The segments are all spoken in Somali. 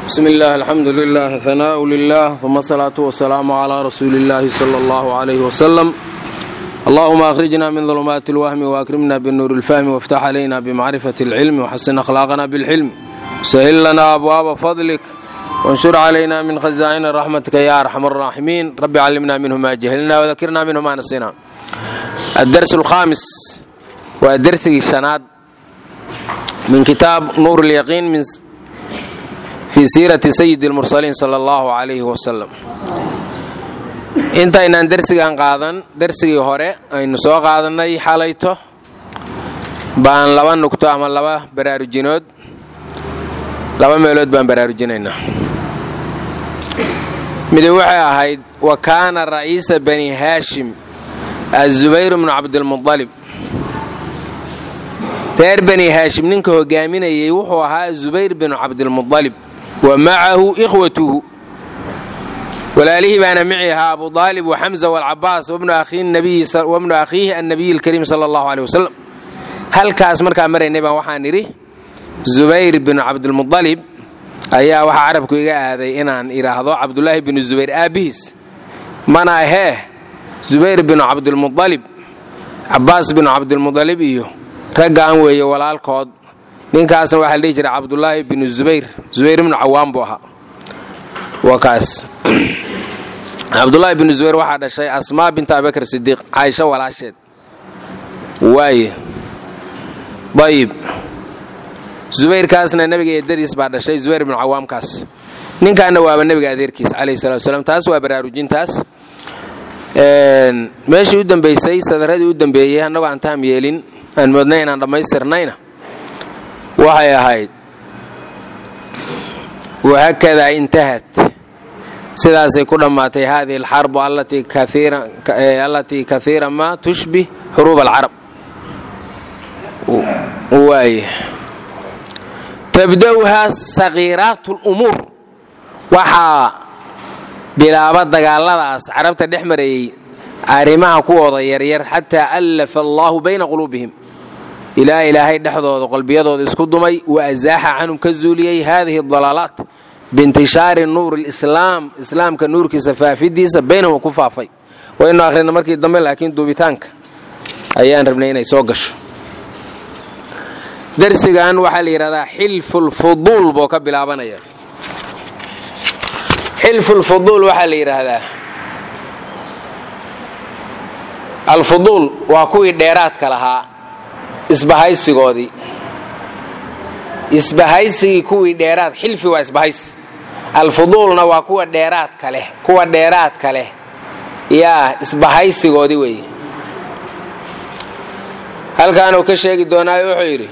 bsm اllah alxamdu lilah hanaaء lilah ثuma الsalaaةu wasalaamu عlى rasuuli اllahi slى اllah عlyh wslm allahuma akhrijna min ظulmaati اlwahmi waakrimna bnuur اlfahmi wاftax عlayna bmacrifaة اlcilmi wxasin akhlaaqna bاlxilm sahil lana abwaaba fadlik wanshur عlayna min khazaa'ina raxmatika ya arxam الraaximiin rabbi callimna minhu ma jahilna wadakirna minhu ma nasina adars اlkhaamis waa dersigii shanaad min kitaab nuur اlyaqiin fii siirati sayidi اlmursaliin sala allahu calayhi wasalam intaynaan dersigan qaadan dersigii hore aynu soo qaadannay xalayto baan laba nugto ama laba baraarujinood laba meelood baan baraarujinaynaa midi waxay ahayd wa kaana ra'iisa bani haashim azubayr bnu cabdilmualib reer bani haashim ninka hogaaminayay wuxuu ahaa zubayr binu cabdilmualib wa macahu ikhwatuhu walaalihii baana mici ahaa abu aalib waxamza walcabaas wabnu akhiihi annabiyi alkariim sala allahu aleh wasalam halkaas markaa maraynay baan waxaan nidhi zubayr binu cabdilmualib ayaa waxaa carabku iga aaday inaan idhaahdo cabdulaahi binu zubayr aabbihiis mana ahee zubayr binu cabdilmualib cabaas binu cabdilmualib iyo raggaan weeye walaalkood ninkaasna waxaa la dhihi jiray cabdulaahi binu zubayr zubayr ibnu cawaan buu ahaa waa kaas cabdulaahi binu zubayr waxaa dhashay asmaa binta abibakr sidiiq caaisho walaasheed waaye ayib zubayrkaasna nebiga eedadiis baa dhashay zubayr ibnu cawaamkaas ninkaana waaba nebiga adeerkiis calayhi salatu wasalaam taas waa baraarujintaas meeshii u dambaysay sadaradii u dambeeyey annagoo aan taam yeelin aan moodnay inaan dhammaystirnayna waxay ahayd wahakadaa intahat sidaasay ku dhammaatay hadihi alxarbu allatii kaiira ma tushbih xuruub alcarab waay tabda'uhaa sakiiraat lumuur waxaa bilaaba dagaaladaas carabta dhex marayey arrimaha kuwooda yaryar xataa allafa allaahu bayna quluubihim ilaa ilaahay dhexdooda qalbiyadooda isku dumay wa asaaxa canhum ka zuuliyey haadihi dalaalaat biintishaari nuur lislaam islaamka nuurkiisa faafidiisa baynahum ku faafay waynu akhrina markii dambe laakiin duubitaanka ayaan rabnay inay soo gasho darsigan waxaa la yidhahdaa xilfulfuduul buu ka bilaabanaya xilfulfuduul waxaa la yidhaahdaa alfuduul waa kuwii dheeraadka lahaa isbahaysigoodii isbahaysigii kuwii dheeraad xilfi waa isbahaysi alfuduulna waa kuwa dheeraadka leh kuwa dheeraadka leh yaa isbahaysigoodii weeye halkaanuu ka sheegi doonaayo wuxuu yidhi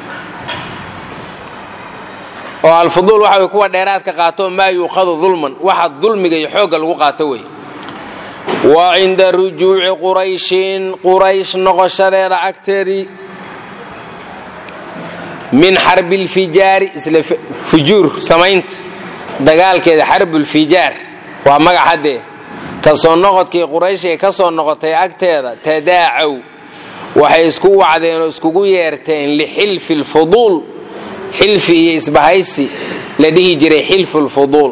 oo alfuduul waxa way kuwa dheeraadka qaato maa yuukhadu dulman waxa dulmiga iyo xoogga lagu qaato wey wa cinda rujuuci qurayshin quraysh noqoshadeeda agteedii min xarbi lfijaari isla fujuur samaynta dagaalkeeda xarbulfijaar waa magac haddee ka soo noqodkii quraysh ee ka soo noqotay agteeda tadaacaw waxay isku wacdeen oo iskugu yeerteen lixilfi lfuduul xilfi iyo isbahaysi la dhihi jiray xilfu lfuduul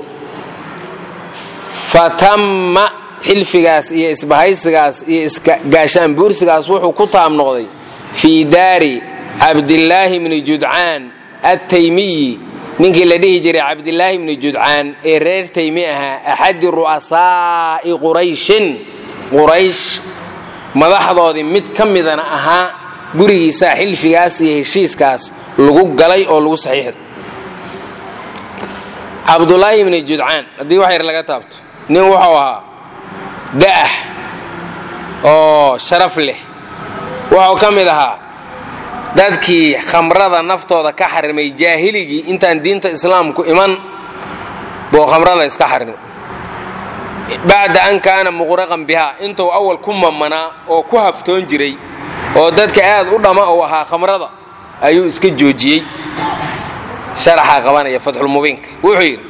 fatamma xilfigaas iyo isbahaysigaas iyo gaashaan buursigaas wuxuu ku taab noqday fii daari cabdillaahi bni judcaan attaymiyi ninkii la dhihi jiray cabdilaahi bni judcaan ee reer taymi ahaa axadi ru'asaa'i qurayshin quraysh madaxdoodii mid ka midana ahaa gurigiisaa xilfigaas iyo heshiiskaas lagu galay oo lagu saxiixday cabdulaahi bni judcaan haddii wax yar laga taabto nin wuxuu ahaa da'ah oo sharaf leh wuxuu ka mid ahaa dadkii khamrada naftooda ka xarimay jaahiligii intaan diinta islaamku iman buu khamrada iska xarimay bacda an kaana muqraqan bihaa intuu awal ku mamanaa oo ku haftoon jiray oo dadka aad u dhamma uu ahaa khamrada ayuu iska joojiyey sharaxaa qabanaya fatxulmubiinka wuxuu yidhi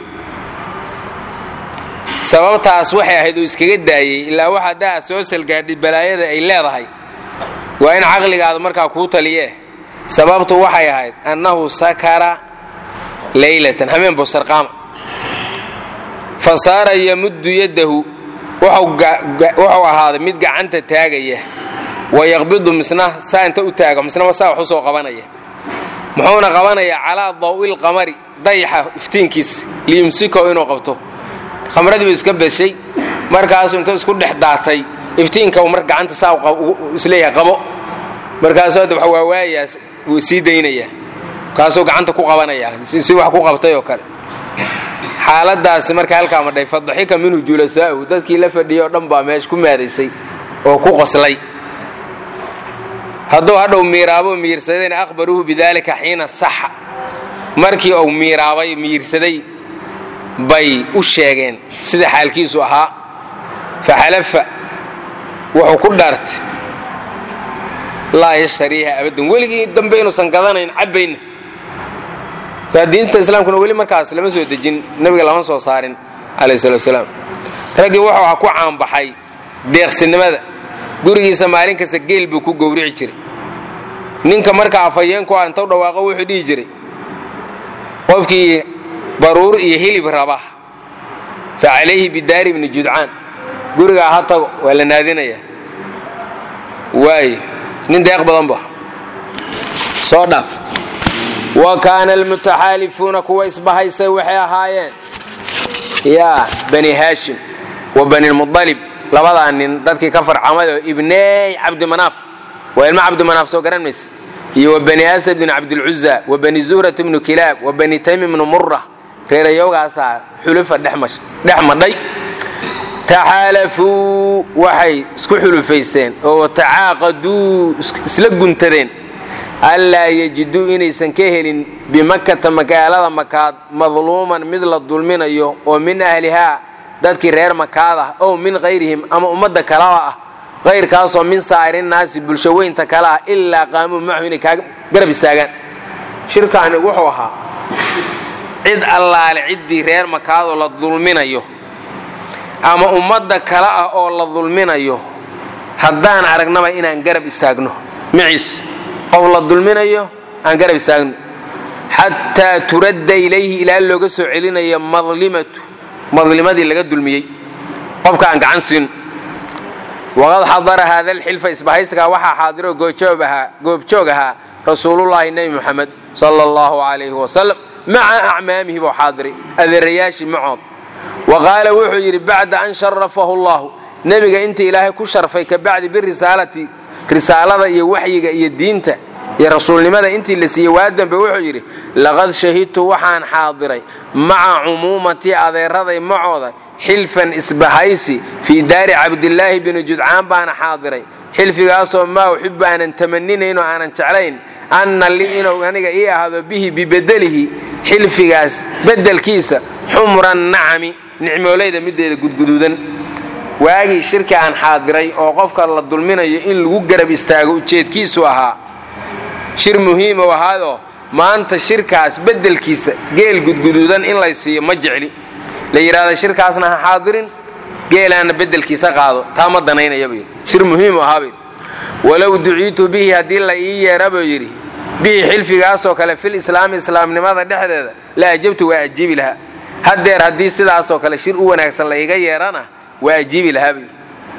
sababtaas waxay ahayd uu iskaga daayey ilaa wax haddaa soo salgaadhay balaayada ay leedahay waa in caqligaada markaa kuu taliye sababtu waxay ahayd annahu sakara laylatan habeen buu sarqaama fa saara yamuddu yaddahu wuxuu ahaaday mid gacanta taagaya wa yaqbidu misna saa inta u taago misna saa wax u soo qabanaya muxuuna qabanayaa calaa daw'il qamari dayaxa iftiinkiisa liyumsiko inuu qabto khamradii buu iska beshay markaasuu inta isku dhex daatay iftiinka mar gacanta saa isleeyahay qabo markaasuu hadda waxa waa waayaas wuu sii daynayaa kaasuu gacanta ku qabanayaa si wax ku qabtay oo kale xaaladaasi marka halkaa madhay fadaxika minhu julasaa'uhu dadkii la fadhiyay oo dhan baa meesha ku maadaysay oo ku qoslay hadduu hadhow miiraabo miirsadayna akhbaruuhu bidaalika xiina saxa markii uu miiraabay miirsaday bay u sheegeen sida xaalkiisu ahaa faxalafa wuxuu ku dhaartay laa yashtariiha abadan weligii dambe inuusan gadanayn cabbayna diinta islaamkuna weli markaas lama soo dejin nebiga lama soo saarin calayh salatu wasalaam raggii wuxuu aha ku caanbaxay deeqsinimada gurigiisa maalin kasta geel buu ku gowrici jiray ninka marka afhayeenku ah intau dhawaaqo wuxuu dhihi jiray qofkii baruur iyo hilib raba fa calayhi bidaari ibni judcaan gurigaa ha tago waa la naadinayaa waayo nin deeq badan ba soo dhaaf wa kaana almutaxaalifuuna kuwa isbahaystay waxay ahaayeen yaa bani haashim wa banilmudalib labadaa nin dadkii ka farcamayoo ibney cabdimanaaf waa ilmo cabdimanaaf soo garan mayse iyo wa bani asad bnu cabdilcuza wa bani zuhrat bnu kilaab wa bani tamim bnu mura reerayowgaasaa xulufa dhex madhay taxaalafuu waxay isku xulufaysteen oo tacaaqaduu isla guntadeen allaa yejiduu inaysan ka helin bimakkata magaalada makaad madluuman mid la dulminayo oo min ahlihaa dadkii reer makaadah ow min kayrihim ama ummadda kalaba ah kayrkaasoo min saa'irinnaasi bulsho weynta kale ah ilaa qaamuu macahu inay kaa garab istaagaan shirkaani wuxuu ahaa cid allaale ciddii reer makaadoo la dulminayo ama ummadda kale ah oo la dulminayo haddaan aragnaba inaan garab istaagno maciis qof la dulminayo aan garab istaagno xataa turadda ilayhi ilaa looga soo celinayo madlimatu madlimadii laga dulmiyey qofka aan gacan siin waqad xadara haada alxilfa isbahaysigaa waxaa xaadiroo goobjoog ahaa rasuulullaahi nebi muxamed sala allahu calayhi wasalam maca acmaamihi buu xaadiray adeerayaashii macood wa qaala wuxuu yidhi bacda an sharafahu allahu nebiga intii ilaahay ku sharfay ka bacdi birisaalati risaalada iyo waxyiga iyo diinta iyo rasuulnimada intii la siiyey waa dambe wuxuu yidhi laqad shahidtu waxaan xaadiray maca cumuumatii adeeraday macooda xilfan isbahaysi fii daari cabdilaahi bini judcaan baana xaadiray xilfigaasoo maa uxibu aanan tamaninayn oo aanan jeclayn anna lii inuu aniga ii ahaado bihi bibedelihi xilfigaas beddelkiisa xumra nacami nicmoolayda mideeda gudguduudan waagii shirki aan xaadiray oo qofka la dulminayo in lagu garab istaago ujeedkiisu ahaa shir muhiim u ahaadoo maanta shirkaas beddelkiisa geel gudguduudan in lay siiyo ma jecli la yidhahda shirkaasna ha xaadirin geelaana beddelkiisa qaado taa ma danaynayabuu yidhi shir muhiim u ahaabuu walow duciitu bihi haddii la ii yeera buu yidhi bihi xilfigaasoo kale fil islaami islaamnimada dhexdeeda la ajabtu waa ajiibi lahaa haddeer haddii sidaasoo kale shir u wanaagsan la iga yeerana waa ajiibi lahaa buu yidhi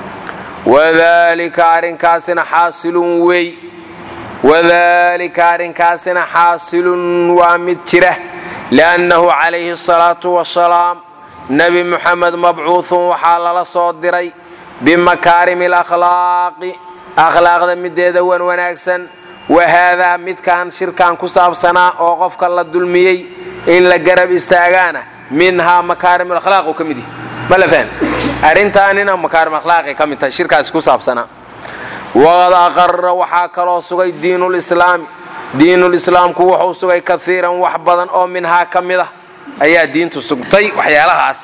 wadaalika arrinkaasina xaasilun wey wadaalika arrinkaasina xaasilun waa mid jira liannahu calayhi asalaatu wasalaam nebi muxamed mabcuuhun waxaa lala soo diray bimakaarimi alakhlaaqi akhlaaqda mideeda wan wanaagsan wa haadaa midkaan shirkan ku saabsanaa oo qofka la dulmiyey in la garab istaagaana minhaa makaarim alakhlaaq uu ka mid yahay ma la fahm arrintaanina makaarim akhlaaqay ka mid tahay shirkaasi ku saabsanaa waqad aqara waxaa kaloo sugay diinulislaami diinulislaamku wuxuu sugay kaiiran wax badan oo minhaa ka mid ah ayaa diintu sugtay waxyaalahaas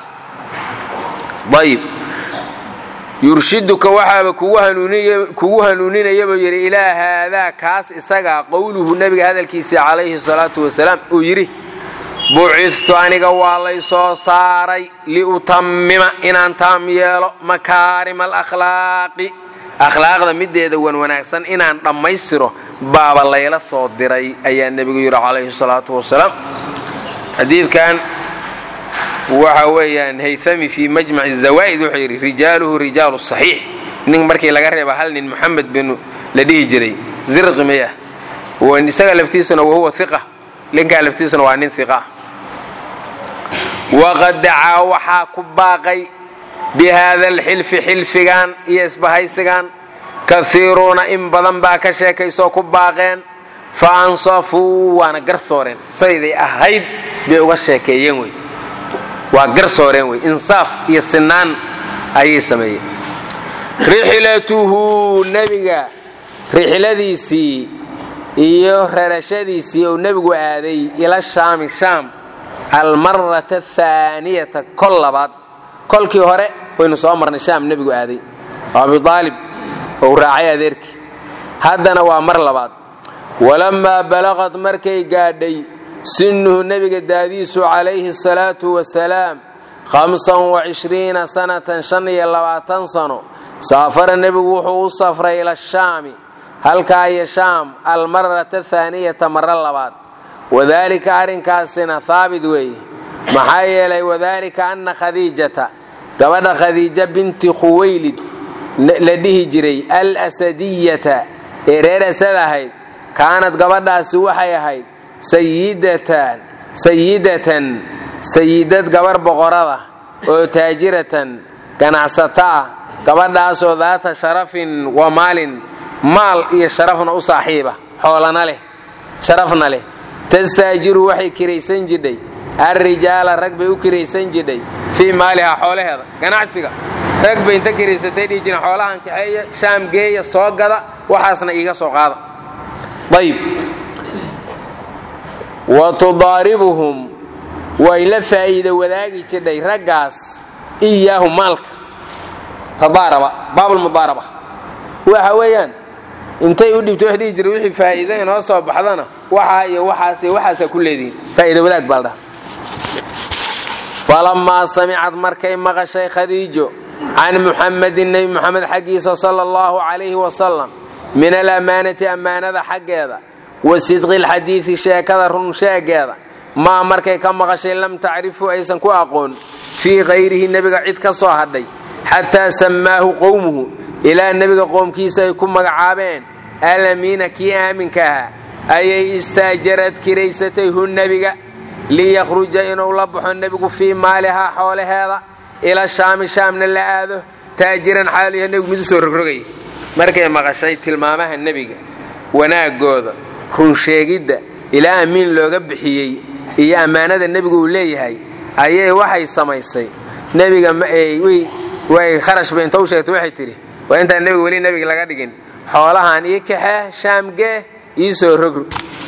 ayib yurshiduka waxaaba kugu hanuuninayabuu yidhi ilaa haadaa kaas isagaa qowluhu nebiga hadalkiisii calayhi salaatu wasalaam uu yidhi bucidtu aniga waa lay soo saaray liutammima inaan taam yeelo makaarima alakhlaaqi akhlaaqda mideeda wan wanaagsan inaan dhammaystiro baaba layla soo diray ayaa nebigu yidhi calayhi salaatu wasalaam xadiidkan waxa weeyaan haythami fii majmaci zawaa'id wuxuu yidhi rijaaluhu rijaalu saxiix nin markii laga reeba hal nin moxamed binu la dhihi jiray zirqi maya isaga laftiisuna wahuwa iqa ninkaa laftiisuna waa nin iqa waqad dacaa waxaa ku baaqay bi haada alxilfi xilfigan iyo isbahaysigan kaiiruuna in badan baa ka sheekaysoo ku baaqeen fa ansafuu waana garsooreen sayday ahayd bay uga sheekeeyeen wey waa garsooreen wey insaaf iyo sinaan ayay sameeyeen rixlatuhu nebiga rixladiisii iyo rarashadiisii uu nebigu aaday ila shaami shaam almarata athaaniyata kol labaad kolkii hore waynu soo marnay shaam nebigu aaday oo abiaalib ou raacay adeerkii haddana waa mar labaad walammaa balaqad markay gaadhay sinnuhu nebiga daadiisu calayhi asalaatu wasalaam hamsan wacishriina sanatan shan iyo labaatan sano saafara nebigu wuxuu u safray ila shaami halkaa iyo shaam almarata athaaniyata maro labaad wadaalika arrinkaasina haabit weeye maxaa yeelay wadaalika anna khadiijata gabadha khadiija binti khuwaylid la dhihi jiray al asadiyata ee reer asad ahayd kaanad gabadhaasi waxay ahayd sayidatan sayidatan sayidad gabar boqorada oo taajiratan ganacsato ah gabadhaasoo daata sharafin wa maalin maal iyo sharafna u saaxiiba xoolana leh sharafna leh tastaajiru waxay kiraysan jidhay alrijaala rag bay u kiraysan jidhay fii maalihaa xoolaheeda ganacsiga rag bay inta kiraysatay dhihi jireen xoolahan kaxeeya shaam geeya soo gada waxaasna iiga soo qaada ayb wa tudaaribuhum way la faa'iida wadaagi jidhay raggaas iyaahu maalka tadaaraba baabulmudaaraba waxa weeyaan intay u dhibto wax dhihi jira wixii faa'iida inoo soo baxdana waxaa iyo waxaas iyo waxaasaa ku leedihiin faa'iida wadaag baa la dhaha falammaa samicad markay maqashay khadiijo can muxamedin nebi muxamed xaggiisa sala allahu calayhi wasalam min alamaanati ammaanada xaggeeda wa sidqi lxadiidi sheekada run sheegeeda maa markay ka maqashay lam tacrifu aysan ku aqoon fii kayrihi nebiga cid ka soo hadhay xataa sammaahu qowmuhu ilaa nebiga qoomkiisa ay ku magacaabeen alamiina kii aaminka ahaa ayay istaajarad kiraysatay hu nebiga liyakhruja inuu la baxo nebigu fii maalihaa xoolaheeda ila shaami shaamna la aado taajiran xaaliya nebigu mid u soo rogrogaya markay maqashay tilmaamaha nebiga wanaagooda runsheegidda ilaa amiin looga bixiyey iyo ammaanada nebigu uu leeyahay ayay waxay samaysay nebiga way kharashba inta u sheegtay waxay tidhi waa intaan nebiga weli nebiga laga dhigin xoolahan ii kaxee shaamgee ii soo rogro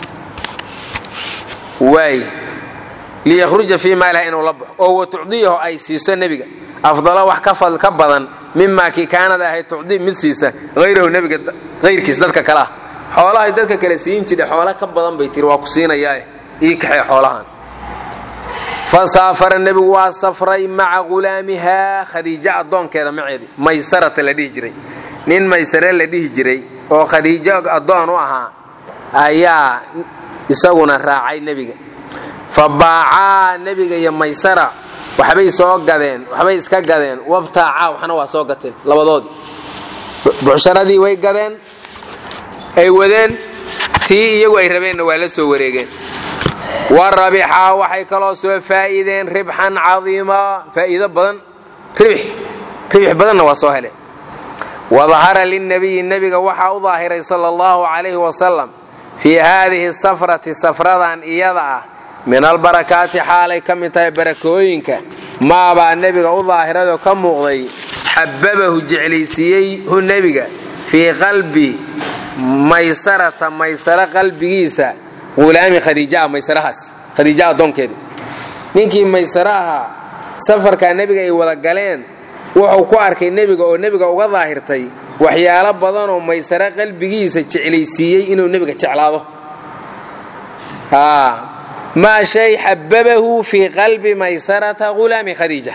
waay liyakhruja fii maaliha inuu la baxo oo wa tucdiyahu ay siiso nebiga afdalo wax ka badan mimaa kii kaanada ahayd tucdi mid siisa hayrahu nebiga hayrkiis dadka kale ah xoolahay dadka kale siin jidha xoolo ka badan bay tiri waa ku siinayaa ii kaxee xoolahan fa saafara nebigu waa safray maca ghulaamihaa khadiijo addoonkeeda maceedi maysarata la dhihi jiray nin maysare la dhihi jiray oo khadiijo addoon u ahaa ayaa isaguna raacay nebiga fa baacaa nebiga iyo maysara waxbay soo gadeen waxbay iska gadeen wabtaacaa waxna waa soo gateen labadoodii bucsharadii way gadeen ay wadeen tii iyagu ay rabeenna waa la soo wareegeen wa rabixaa waxay kaloo soo faa'iideen ribxan cadiima faa'iido badan ribix ribix badanna waa soo heleen wadahara linnabiyi nebiga waxaa u daahiray sala allahu calayhi wasalam fii haadihi safrati safradan iyada ah min albarakaati xaalay ka mid tahay barakooyinka maabaa nebiga u daahirayoo ka muuqday xababahu jeclaysiiyey hu nebiga fii qalbi maysarata maysaro qalbigiisa hulaami khadiijaa maysarahaas khadiija addoonkeedii ninkii maysaro ahaa safarkaa nebiga ay wada galeen wuxuu ku arkay nebiga oo nebiga uga daahirtay waxyaalo badanoo maysaro qalbigiisa jeclaysiiyey inuu nebiga jeclaado maa shay xababahu fii qalbi maysarata hulaami khadiija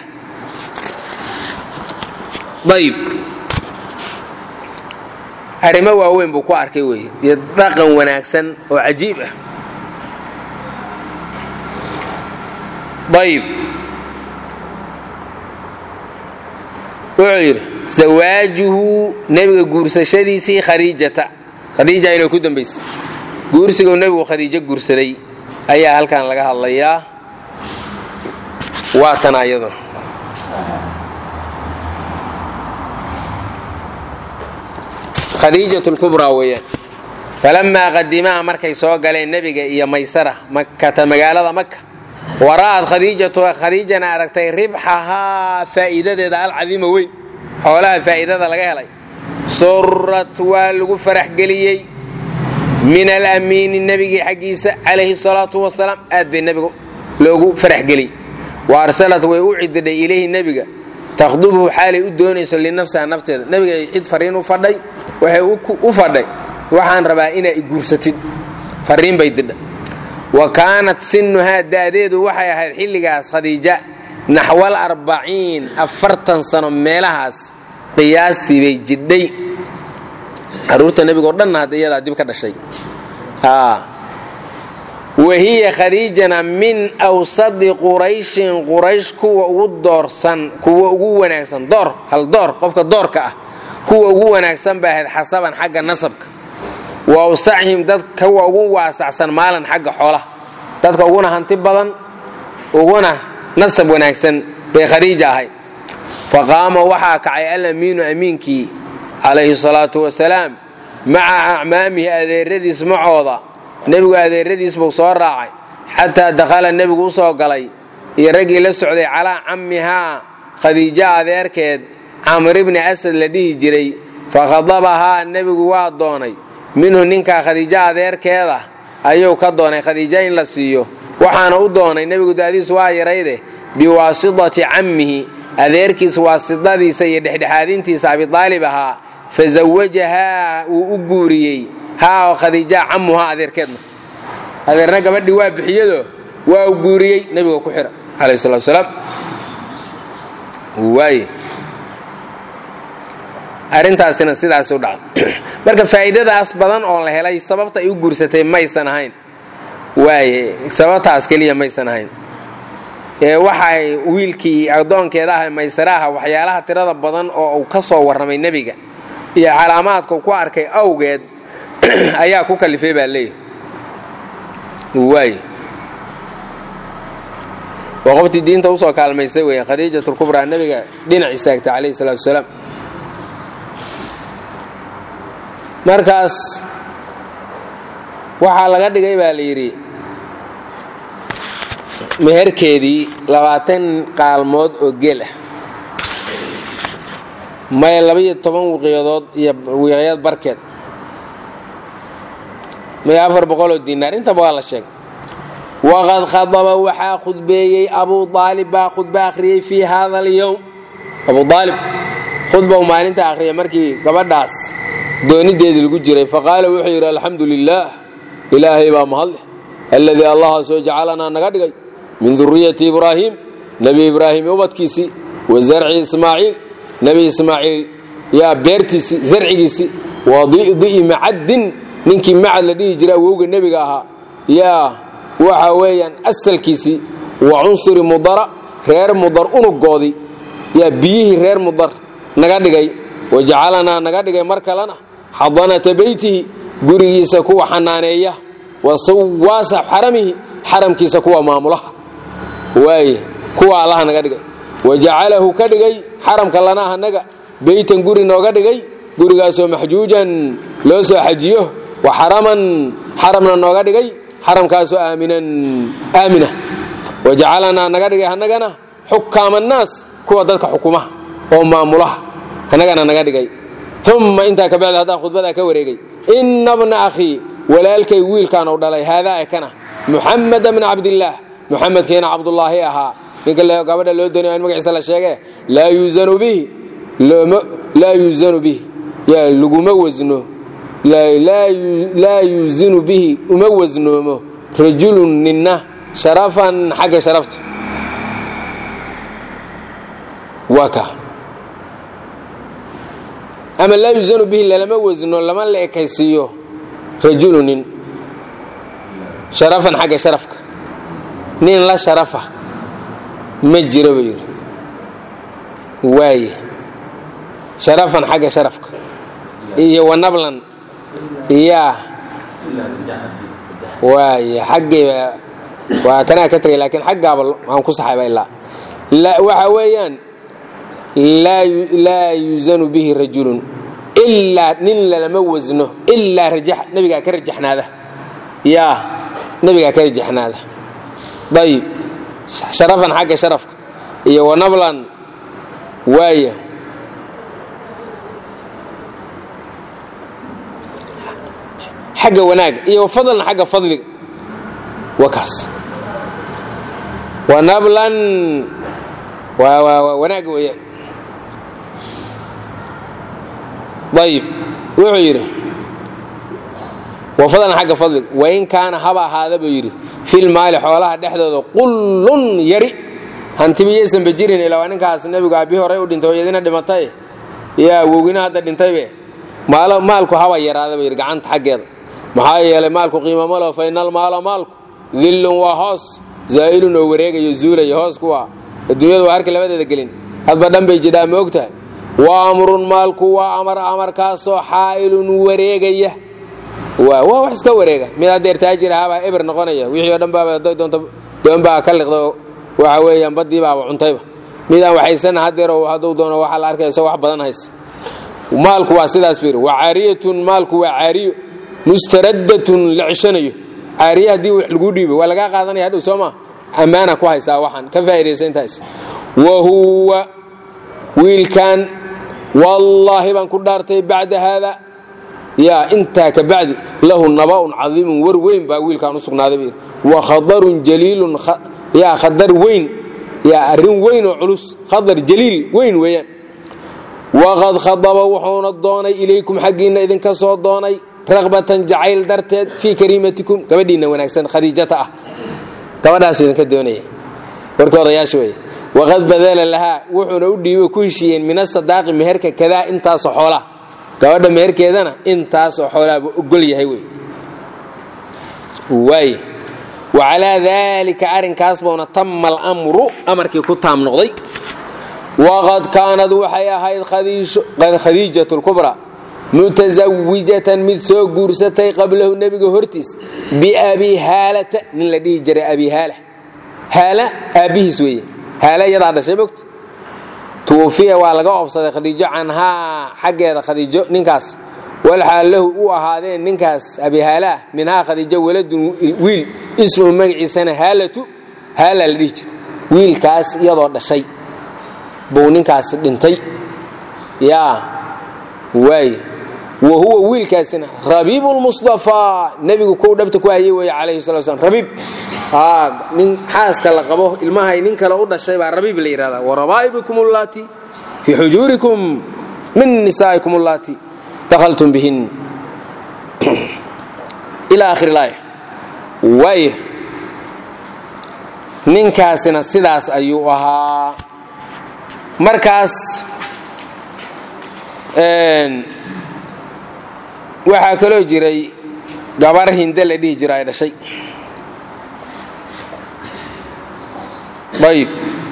ayb arrimo waaweyn buu ku arkay weeye iyo dhaqan wanaagsan oo cajiib ah ayb wuxuu yidhi zawaajuhu nebiga guursashadiisii khadiijata khadiija inay ku dambaysay guursiguu nebigu khadiijo guursaday ayaa halkan laga hadlayaa waa tan ayaduna khadiijat lkubraa weeyaan falamaa qadimaha markay soo galeen nebiga iyo maysara makata magaalada maka wara'ad khadiijatu khadiijana aragtay ribxahaa faa'iidadeeda alcadiima weyn xoolaha faa'iidada laga helay surat waa lagu farax geliyey min alamiini nebigii xaggiisa calayhi salaatu wasalaam aad bay nebiga loogu farax geliyey wa arsalat way u cididhay ilayhi nebiga takhdubhu xaalay u doonayso linafsiha nafteeda nebiga cid fariin u fadhay waxay u fadhay waxaan rabaa inaa i guursatid fariin bay didha wa kaanat sinuhaa da'deedu waxay ahayd xilligaas khadiija naxwal arbaciin afartan sano meelahaas qiyaastii bay jidhay caruurta nebigo dhanna hadda iyadaa dib ka dhashay wahiya khadiijana min awsadi qurayshin quraysh kuwa ugu doorsan kuwa ugu wanaagsan door hal door qofka doorka ah kuwa ugu wanaagsan bay ahayd xasaban xagga nasabka wa awsacihim dad kuwa ugu waasacsan maalan xagga xoolaha dadka uguna hanti badan uguna nasab wanaagsan bay khadiija ahayd faqaama waxaa kacay alamiinu amiinkii calayhi salaatu wasalaam maca acmaamihi adeeradiis macooda nebigu adeeradiis buu soo raacay xataa dakhala nebigu u soo galay iyo raggii la socday calaa cammihaa khadiijo adeerkeed camr ibni asad la dhihi jiray fakhadabahaa nebigu waa doonay minhu ninkaa khadiijo adeerkeeda ayuu ka doonay khadiijo in la siiyo waxaana u doonay nebigu da'diis waa yarayde biwaasitati cammihi adeerkiis waasidadiisa iyo dhexdhexaadintiisa abidaalib ahaa fazawajahaa wuu u guuriyey haa khadiija cammuhaa adeerkeedna adeerna gabadhii waa bixiyado waa u guuriyey nebiga ku xira calayhi salatu wasalaam waaye arrintaasina sidaas u dhacday marka faa'iidadaas badan oo la helay sababta ay u guursatay maysan ahayn waaye sababtaas keliya maysan ahayn ee waxay wiilkii addoonkeeda ah maysaraaha waxyaalaha tirada badan oo uu ka soo warramay nebiga iyo calaamaadka ku arkay awgeed ayaa ku kalifay baa leeyahy waay waa qoftii diinta usoo kaalmaysay wey khadiijatulkubraa nebiga dhinac istaagtay calayhi salaatu wasalaam markaas waxaa laga dhigay baa la yidhi meherkeedii labaatan qaalmood oo geel ah maya labaiyo toban wiqyadood iyo wiqyad barkeed maya afar boqoloo diinaar intaba waa la sheegay waqad khadaba waxaa khudbeeyey abuu aalib baa khudba akhriyey fii hada alyowm abuu aalib khudbau maalinta akhriyay markii gabadhaas doonideedii lagu jiray faqaala wuxuu yidhi alxamdu lilaah ilaahay baa mahadleh alladii allahaasoo jacalanaa naga dhigay min duriyati ibraahiim nebi ibraahim ubadkiisii wa zarci ismaaciil nebi ismaaciil yaa beertiisii zarcigiisii wa di'di'i macaddin ninkii macad la dhihi jira awowga nebiga ahaa yaa waxa weeyaan asalkiisii wa cunsuri mudara reer mudar unugoodii yaa biyihii reer mudar naga dhigay wa jacalanaa naga dhigay mar kalena xadanata beytihi gurigiisa kuwa xanaaneeya wa sawaasa xaramihi xaramkiisa kuwa maamulaha waaye kuwa allaha naga dhigay wa jacalahu ka dhigay xaramka lanaa anaga beytan guri nooga dhigay gurigaasoo maxjuujan loo soo xajiyo wa xaraman xaramna nooga dhigay xaramkaasoo aaminan aamina wa jacalanaa naga dhigay annagana xukaama annaas kuwa dadka xukumaha oo maamulaha annagana naga dhigay uma intaa kabacdi haddaan khudbadaa ka wareegay ina bna akhii walaalkay wiilkaan u dhalay haadaa ekana muxameda bna cabdillaah muxamedkiina cabdulaahi ahaa ninka gabadha loo doonay in magaciisa la sheege laa yuuzanu bihi laa yuuzanu bihi yaa laguma wasno laa yuuzinu bihi uma wasnoomo rajulun ninna sharafan xagga sharafta waa ka ama laa yuuzanu bihi lalama wasno lama la ekaysiiyo rajulu nin sharafan xagga sharafka nin la sharafa ma jiro buu yidhi waaye sharafan xagga sharafka iyo wanablan yaa waay xaggayba waa kanaa ka tegay laakiin xaggaaba aan ku saxayba ilaa waxa weeyaan laa yuzanu bihi rajulun ilaa nin lalama wasno ilaa rajax nebigaa ka rajaxnaada yaa nebigaa ka rajaxnaada ayib sharafan xagga sharafka iyo wanablan waaya xagga wanaaga iyo wafadlan xagga fadliga waa kaas wanablan wanaaga weeyaan ayib wuxuu yidhi wafadlan xagga fadliga wain kaana haba ahaada buu yidhi fil maali xoolaha dhexdooda qullun yari hantibiyaysanba jirin ilaa waa ninkaas nebigu aabbihi horey u dhintay hooyadina dhimatay yaa wowgina hadda dhintaybe maalku haba yaraada buu yidhi gacanta xaggeeda maxaa yeelay maalku qiima malo fa ina almaala maalku dillun waa hoos zaa'ilun oo wareegayo zuulaya hoos kuwa adduunyadu waa harka labadeeda gelin hadba dhan bay jidhaa ma og tahay wa amrun maalku waa amar amarkaasoo xaa'ilun wareegaya waa waa wax iska wareega mid haddeer taajir ahaabaa eber noqonaya wixii oo dhan baaba hadday doonto doonbaa ka liqda waxa weeyaan baddii baaba cuntayba midaan waxaysana haddeero hadduu doono waxaa la arkaya isagoo wax badan haysa maalku waa sidaas fiir wa caariyatun maalku waa caariyo mustaraddatun la ceshanayo caariye haddii wax laguu dhiibo waa lagaa qaadanaya hadhow soo maa ammaana ku haysaa waxaan ka faa'idaysa intaas wa huwa wiilkan wallaahi baan ku dhaartay bacda haada yaa intaa ka bacdi lahu naba'un cadiimun war weyn baa wiilkaan u sugnaaday buu wa khadarun jaliilun yaa khadar weyn yaa arrin weyn oo culus khadar jaliil weyn weeyaan waqad khadaba wuxuuna doonay ilaykum xaggiinna idinka soo doonay raqbatan jacayl darteed fii kariimatikum gabadhiinna wanaagsan khadiijata ah gabadhaasuu idinka doonaya warkii odayaasha weeye waqad badala lahaa wuxuuna u dhiibo ku heshiiyeen min asadaaqi meherka kadaa intaasoo xoolaa gabadha meherkeedana intaasoo xoolaaba ogol yahay wey waay wacalaa daalika arrinkaas buuna tama alamru amarkii ku taam noqday waqad kaanad waxay ahayd khadiijat lkubra mutasawijatan mid soo guursatay qablahu nebiga hortiis biabi haalata nin la dhihi jiray abi haala haala aabbihiis weeye haala iyadaa dhashay mogta tuufiya waa laga oobsaday khadiijo canhaa xaggeeda khadiijo ninkaas walxaal lahu u ahaadeen ninkaas abi haalaah minhaa khadiijo waladun wiil ismuhu magaciisana haalatu haala la dhihi jiray wiilkaas iyadoo dhashay buu ninkaasi dhintay yaa waay wa huwa wiilkaasina rabiibu lmustafaa nebigu kuw dhabta ku hayay weeye calayhi salatu slam rabiib nin xaaska la qabo ilmahay nin kale u dhashay baa rabiib la yidhahdaa warabaa'ibikum ullaati fii xujuurikum min nisaa'ikum ullaati dakhaltum bihin ila akhir ilaaya waaya ninkaasina sidaas ayuu ahaa markaas waxaa kaloo jiray gabar hinde la dhihi jiro ay dhashay ayib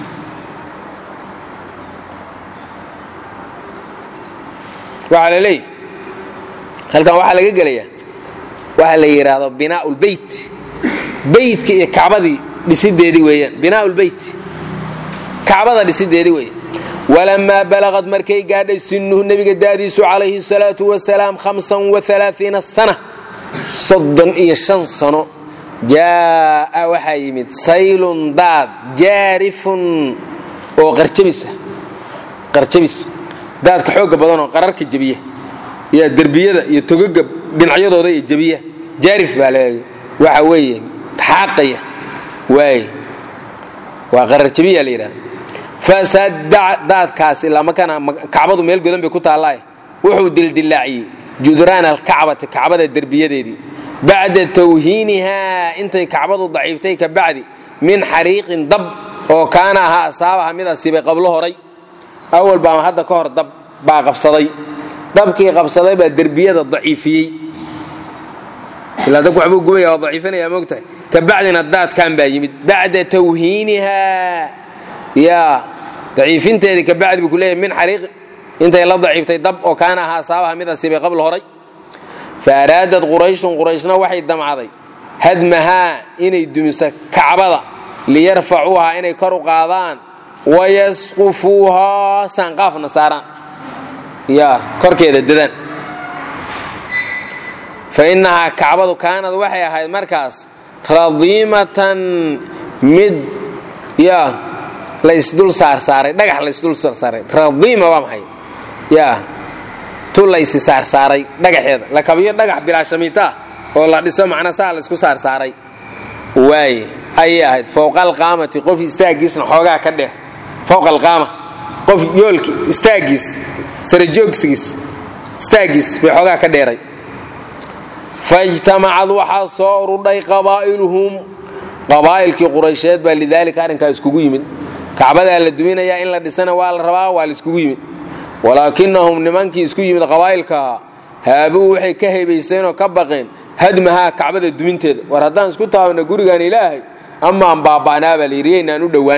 waxaa la leeyahy halkan waxaa laga gelayaa waxa la yidhaahdo binaa lbeyt beytka iyo kacbadii dhisideedii weeyaan binaa lbeyt kacbada dhisideedii weeye walamaa balaqad markay gaadhay sinuhu nebiga daadiisu calayhi salaatu wasalaam hamsan waalaaiina sana soddon iyo shan sano jaa'a waxaa yimid saylun daad jaarifun oo qarjabisa qarjabis daadka xoogga badanoo qararka jebiya yaa derbiyada iyo togaga dhinacyadooda iyo jebiya jaarif baa leeya waxa weeye xaaqaya waay waa qararjabiya la yidhahda fasadaca daadkaasi lamakana kacbadu meel godan bay ku taallaaye wuxuu dildilaaciyey judraana alkacbati kacbada derbiyadeedii bacda tawhiinihaa intay kacbadu daciiftay ka bacdi min xariiqin dab oo kaana ahaa asaabaha mid asiibay qablo horay awal baa hadda ka hor dab baa qabsaday dabkii qabsaday baa derbiyada daciifiyey ilaa dabku waxbuu gubaya waa daciifinaya moogtahay ka bacdina daadkan baa yimid bacda tawhiinihaa yaa daciifinteedii ka bacdi buu ku leeyahy min xariiqin intay la daciiftay dab oo kaana ahaa saabaha mid asibay qabl horay fa araadad qurayshun qurayshna waxay damcaday hadmahaa inay dumiso kacbada liyarfacuuhaa inay kor u qaadaan wayasqufuuhaa saanqaafna saaraan yaa korkeeda dadaan fa innahaa kacbadu kaanad waxay ahayd markaas radiimatan mid yaa laysdul saarsaaray dhagax laysdul saarsaaray radiima waa maxay yaa tu laysi saarsaaray dhagaxeeda la kabiyo dhagax bilaashamiita ah oo la dhiso macna saa laysku saarsaaray waaye ayay ahayd fowqa alqaamati qof istaaggiisna xoogaa ka dheer fowqa alqaama qof yoolki istaaggiis sarajoogsigiis istaaggiis bay xoogaa ka dheeray faijtamacad waxaa soo urudhay qabaa'iluhum qabaa'ilkii quraysheed baa lidaalika arrinkaa iskugu yimid kacbadaa la duminayaa in la dhisana waa la rabaa waa la iskugu yimid walaakinahum nimankii isku yimid qabaa'ilkaa haabuu waxay ka hebaysteenoo ka baqeen hadmahaa kacbada duminteeda war haddaan isku taabana gurigaan ilaahay amaan baaba'naa baa layidhi yaynaan u dhowaan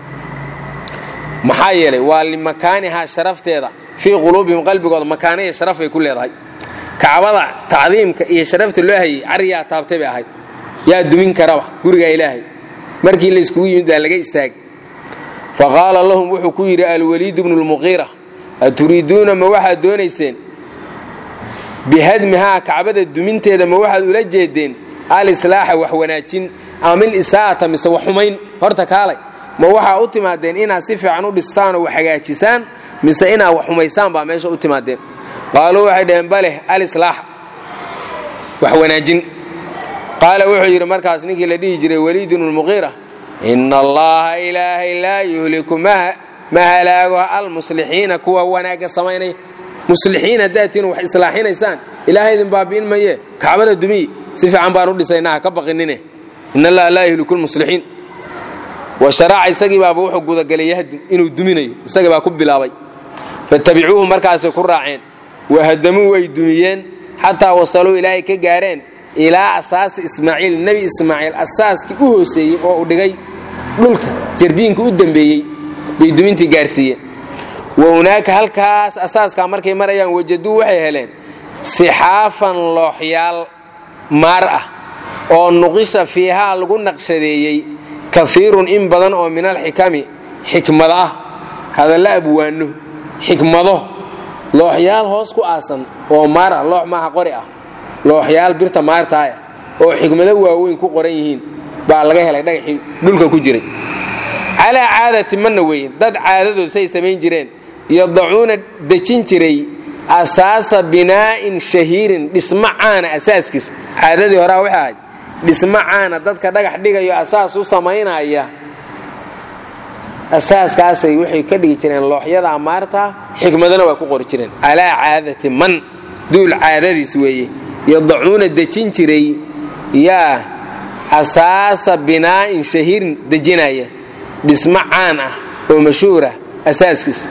maxaa yeelay waa limakaanihaa sharafteeda fii quluubihim qalbigooda makaana iyo sharaf bay ku leedahay kacbada tacdiimka iyo sharafta loo hayey cariyaa taabtay bay ahayd yaa dumin karaba gurigaa ilaahay markii layskugu yimid baa laga istaagay fa qaala lahum wuxuu ku yidhi alwaliid bnu lmuqiira aturiiduuna ma waxaad doonayseen bihadmihaa kacbada duminteeda ma waxaad ula jeedeen alislaaxa wax wanaajin amil isaa'ata mise wax xumayn horta kaalay ma waxaa u timaadeen inaad si fiican u dhistaan oo wax hagaajisaan mise inaad wax xumaysaan baa meesha u timaadeen qaaluu waxay dhaheen baleh alislaax wax wanaajin qaala wuxuu yidhi markaas ninkii la dhihi jiray waliidun lmuqiira ina allaha ilaahay laa yuhliku ma halaago almuslixiina kuwa wanaagga samaynaya muslixiin haddaad tihin wax islaaxinaysaan ilaahay idin baabi'in maye kacbada dumiyi si fiican baan u dhisaynaa ha ka baqinine in allaha laa yuhliku lmuslixiin wa sharaca isagii baaba wuxuu gudagalay yahdu inuu duminayo isagii baa ku bilaabay fatabicuuhu markaasay ku raaceen wahadamuu way dumiyeen xataa wasaluu ilaahay ka gaareen ilaa asaasi ismaaciil nebi ismaaciil asaaskii u hooseeyey oo uu dhigay dhulka jardiinka u dembeeyey bay dumintii gaarsiiyeen wa hunaaka halkaas asaaskaa markay marayaan wajaduu waxay heleen sixaafan looxyaal maar ah oo nuqisha fiihaa lagu naqshadeeyey kaiirun in badan oo min alxikami xikmad ah hadalla abwaano xikmado looxyaal hoos ku aasan oo maar ah loox maaha qori ah looxyaal birta maartaaya oo xikmado waaweyn ku qoran yihiin baa laga helay dhagaxii dhulka ku jiray calaa caadati manna weeye dad caadadood say samayn jireen yadacuuna dejin jiray asaasa binaa'in shahiirin dhismo caana asaaskiis caadadii horaa waxay ahayd dhismo caana dadka dhagax dhigayo asaas u samaynaya asaaskaasay waxay ka dhigi jireen looxyada amaarta xikmadana waa ku qori jireen calaa caadati man duul caadadiis weeye yadacuuna dejin jiray yaa asaasa binaa'in shahiirin dejinaya dhismo caan ah oo mashhuurah asaaskiis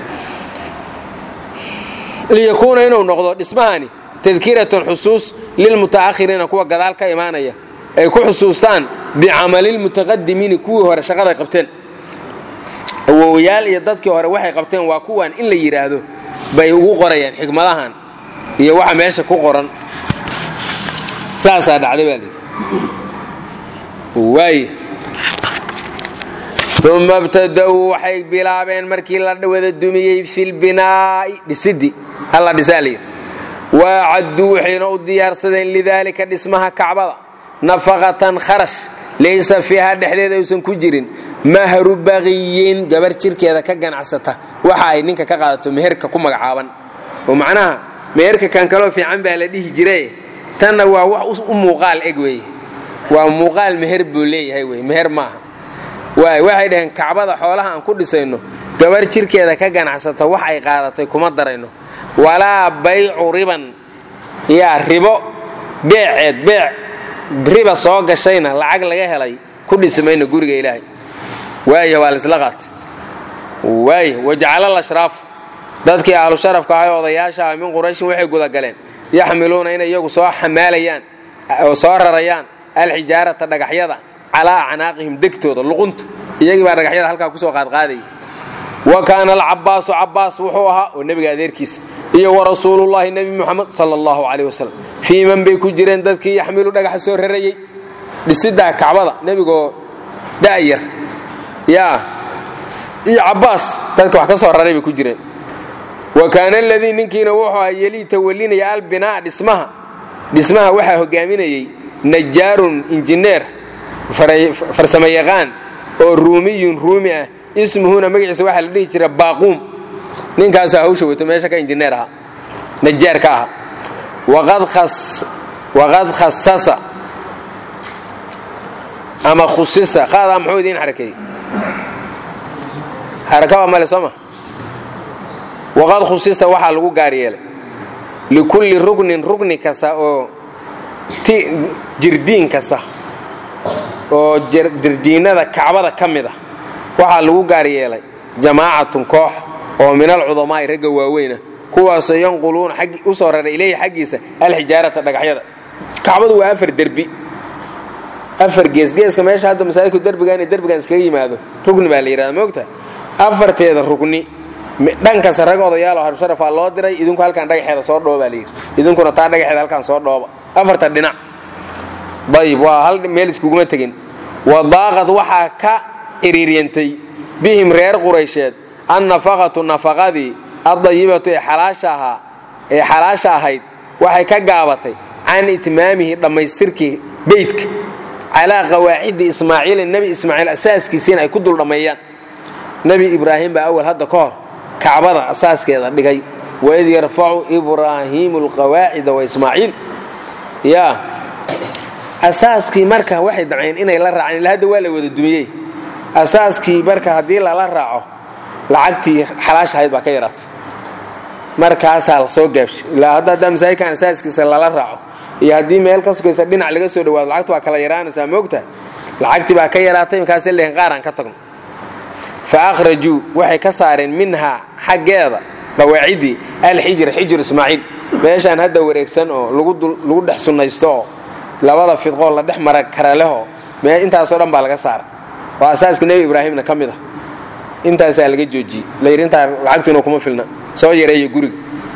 liyakuuna inuu noqdo dhismahani tadkiratan xusuus lilmuta'ahiriina kuwa gadaal ka imaanaya ay ku xusuustaan bicamalilmutaqadimiini kuwii hore shaqaday qabteen awowayaal iyo dadkii hore waxay qabteen waa kuwan in la yidhaahdo bay ugu qorayaan xikmadahan iyo waxa meesha ku qoran saasaa dhacday baa lihi waay uma ibtada'uu waxay bilaabeen markii la wada dumiyey fi lbinaa'i dhisidii halla dhisaa layidhi waacadduu waxayna u diyaarsadeen lidaalika dhismaha kacbada nafaqatan kharash laysa fiiha dhexdeeda aysan ku jirin mahru baqiyin gabar jirkeeda ka ganacsata waxa ay ninka ka qaadato meherka ku magacaaban oo macnaha meherka kan kaloo fiican baa la dhihi jire tanna waa wax u muuqaal eg weeye waa muuqaal meher buu leeyahay wey meher maaha waay waxay dhaheen kacbada xoolaha aan ku dhisayno gabar jirkeeda ka ganacsata wax ay qaadatay kuma darayno walaa baycu riban yaa ribo beeceed beec riba soo gashayna lacag laga helay ku dhisi mayno guriga ilaahay waaya waa laisla qaatay waaya wajacala lashraafu dadkii ahlu sharafka ahay odayaasha ah min qurayshin waxay gudagaleen yaxmiluuna inay iyagu soo xamaalayaan oo soo rarayaan alxijaarata dhagaxyada calaa acnaaqihim degtooda luqunta iyagii baa dhagaxyada halkaa kusoo qaadqaadaya wa kaana alcabaasu cabaas wuxuu ahaa oo nebiga adeerkiisa iyo wa rasuulullahi nebi muxamed sala allahu calayh wasalam fii man bay ku jireen dadkii yaxmilu dhagaxa soo rarayey dhisiddaa kacbada nebigoo da'yar yaa iyo cabaas dadka wax ka soo raray bay ku jireen wa kaana aladii ninkiina wuxuu ahaa yelii tawalinaya albinaa dhismaha dhismaha waxaa hogaaminayey najaarun injineer farsamo yaqaan oo ruumiyun ruumi ah ismuhuna magaciisa waxaa la dhihi jira baaquum ninkaasaa hawsha wato meesha ka injineer ahaa najaar ka aha waqad khasasa ama khusisa qaadaa muxuu idiin xarakeeyey xarakaba male sooma waqad khusisa waxaa lagu gaar yeelay likulli ruknin rukni kasta oo jirdiin kasta oo jirdiinada kacbada ka mid a waxaa lagu gaar yeelay jamaacatun koox oo min alcudamaa'i ragga waaweyna kuwaasoo yanquluuna u soo raray ilayhi xaggiisa alxijaarata dhagaxyada kacbadu waa afar derbi afar geesgeeska meesha hadda masaajidku derbigan iyo derbigan iskaga yimaado rugni baa la yidhahda moogta afarteeda rugni dhankasta rag odayaalo harsharafaa loo diray idinku halkaan dhagaxeeda soo dhooba baa layidhi idinkuna taa dhagaxeeda halkaan soo dhooba afarta dhinac dayib waa hal meel iskuguma tegin wadaaqad waxaa ka ciriiryantay bihim reer quraysheed annafaqatu nafaqadii addayibatu ee xalaasha ahaa ee xalaasha ahayd waxay ka gaabatay can itmaamihi dhammaystirkii beydka calaa qawaacidi ismaaciila nebi ismaaciil asaaskiisiina ay ku dul dhammeeyaan nebi ibraahim baa awal hadda ka hor kacbada asaaskeeda dhigay waid yarfacu ibraahiimu alqawaacida wa ismaaciil yaa asaaskii marka waxay damceen inay la raacaan ila hadda waa la wada dumiyey asaaskii marka haddii lala raaco lacagtii xalaasha ahayd baa ka yaraatay markaasaa la soo gaabshay ilaa hadda haddaa masaajidkan asaaskiisa lala raaco iyo haddii meel ka sukaysa dhinac laga soo dhawaado lacagtu waa kala yaraanaysaa moogtahay lacagtii baa ka yaraatay markaasay leeyihin qaaraan ka tagno fa akhrajuu waxay ka saareen minhaa xaggeeda dawaacidii alxijr xijir ismaaciil meeshaan hadda wareegsan oo lagu dhex sunnaysto oo labada fidqoo la dhex mara kara lehoo intaasoo dhan baa laga saara waa asaaska nebi ibraahimna ka mid ah intaasaa laga joojiyey layidhi intaa lacagtuuna kuma filna soo yareeya guriga